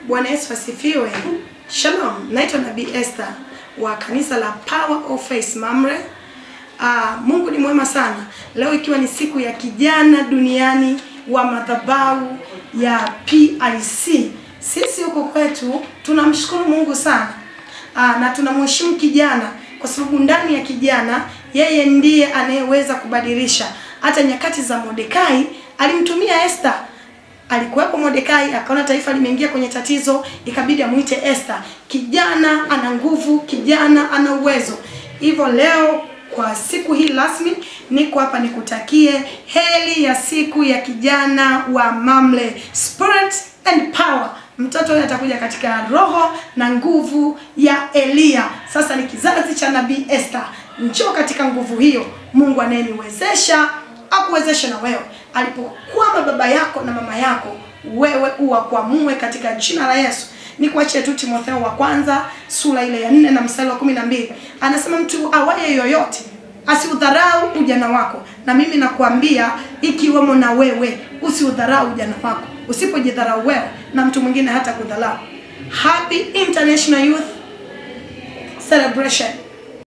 Bwana Yesu asifiwe. Shalom, naitwa Nabii Esther wa kanisa la Power of Faith Mamre. Ah, Mungu ni mwema sana. Leo ikiwa ni siku ya kijana duniani wa madhabahu ya PIC. Sisi huko kwetu tunamshukuru Mungu sana. Aa, na tunamheshimu kijana kwa sababu ndani ya kijana yeye ndiye anayeweza kubadilisha. Hata nyakati za Mordekai alimtumia Esther alikuwepo Mordekai akaona taifa limeingia kwenye tatizo, ikabidi amuite Esther. Kijana ana nguvu, kijana ana uwezo. Hivyo leo kwa siku hii rasmi niko hapa nikutakie heri ya siku ya kijana wa Mamle, spirit and power. Mtoto huyu atakuja katika roho na nguvu ya Eliya. Sasa ni kizazi cha nabii Esther. Njoo katika nguvu hiyo, Mungu anayeniwezesha akuwezeshe na wewe. Alipokwama baba yako na mama yako, wewe uwakwamue katika jina la Yesu. Ni kuachie tu Timotheo wa kwanza sura ile ya nne na mstari wa kumi na mbili anasema mtu awaye yoyote asiudharau ujana wako, na mimi nakuambia ikiwemo na wewe, usiudharau ujana wako. Usipojidharau wewe, na mtu mwingine hata kudharau. Happy International Youth Celebration